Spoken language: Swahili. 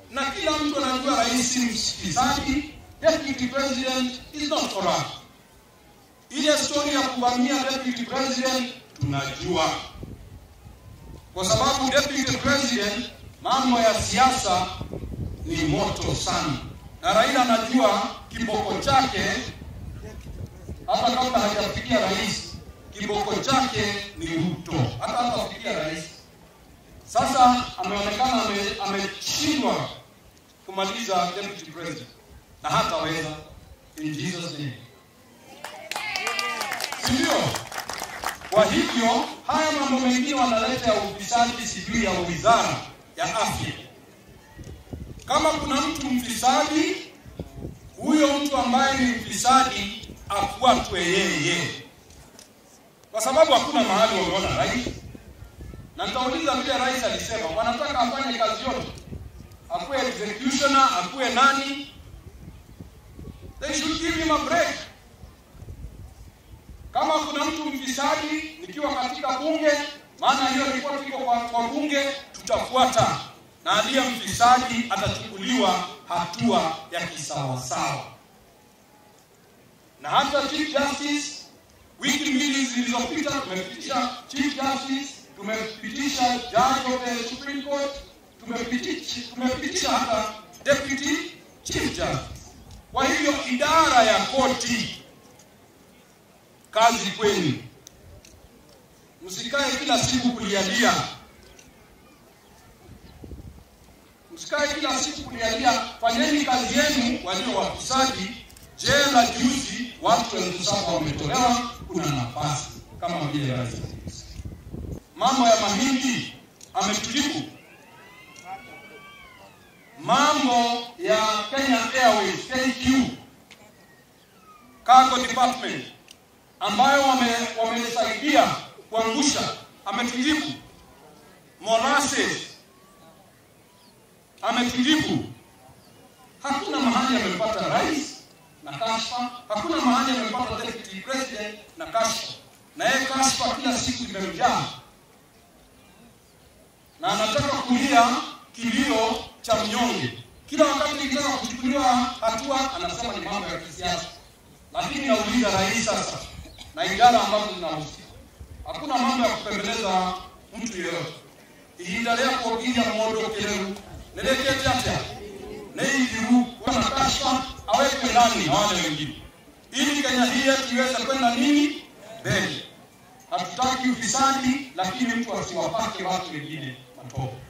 na kila mtu anajua rais ni msikilizaji, deputy president is not corrupt. Ile story ya kuvamia deputy president tunajua, kwa sababu deputy president, mambo ya siasa ni moto sana, na Raila anajua kiboko chake hata kabla hajafikia rais, kiboko chake ni Ruto, hata hatafikia rais. Sasa ameonekana ame- ameshindwa kumaliza deputy president na hataweza in Jesus name, si ndio? Kwa hivyo haya mambo mengine wanaleta ya ufisadi, sijui ya wizara ya afya. Kama kuna mtu mfisadi, huyo mtu ambaye ni mfisadi afuatwe yeye, kwa sababu hakuna mahali wameona rais. Na nitauliza vile rais alisema, wanataka afanye kazi yote, akuwe executioner, akuwe nani, they should give him a break. Kama kuna mtu mfisadi nikiwa katika bunge, maana hiyo ripoti iko kwa, kwa bunge, tutafuata na aliye mfisadi atachukuliwa hatua ya kisawasawa. Na hata Chief Justice, wiki mbili zilizopita tumepitisha Chief Justice, tumepitisha Judge of the Supreme Court, tumepitisha, tumepitisha hata Deputy Chief Justice. Kwa hivyo idara ya koti kazi kwenu, msikae kila siku kulialia, msikae kila siku kulialia. Fanyeni kazi yenu, walio wafisadi. Jela juzi watu elfu saba wametolewa, kuna nafasi kama vile rais. Mambo ya mahindi ametujibu, mambo ya Kenya Airways KQ Cargo Department ambayo wame, wamesaidia kuangusha, ametujibu. Molasses ametujibu. Hakuna mahali amepata rais na kashfa, hakuna mahali amepata deputy president na kashfa, na yeye kashfa kila siku imemjaa, na anataka kulia kilio cha mnyonge. Kila wakati ikitaka kuchukuliwa hatua, anasema ni mambo ya kisiasa. Lakini nauliza rais sasa na idara ambazo zinahusika, hakuna mambo ya kupembeleza mtu yeyote. ihinda rĩa kuongiria mũndũ kĩrĩu nĩ rĩkĩte atĩa nĩ ithiru kuna kashfa awekwe ndani na wale wengine ili Kenya hii yetu iweze kwenda nini mbele. Hatutaki ufisadi, lakini mtu asiwapake watu wengine matope.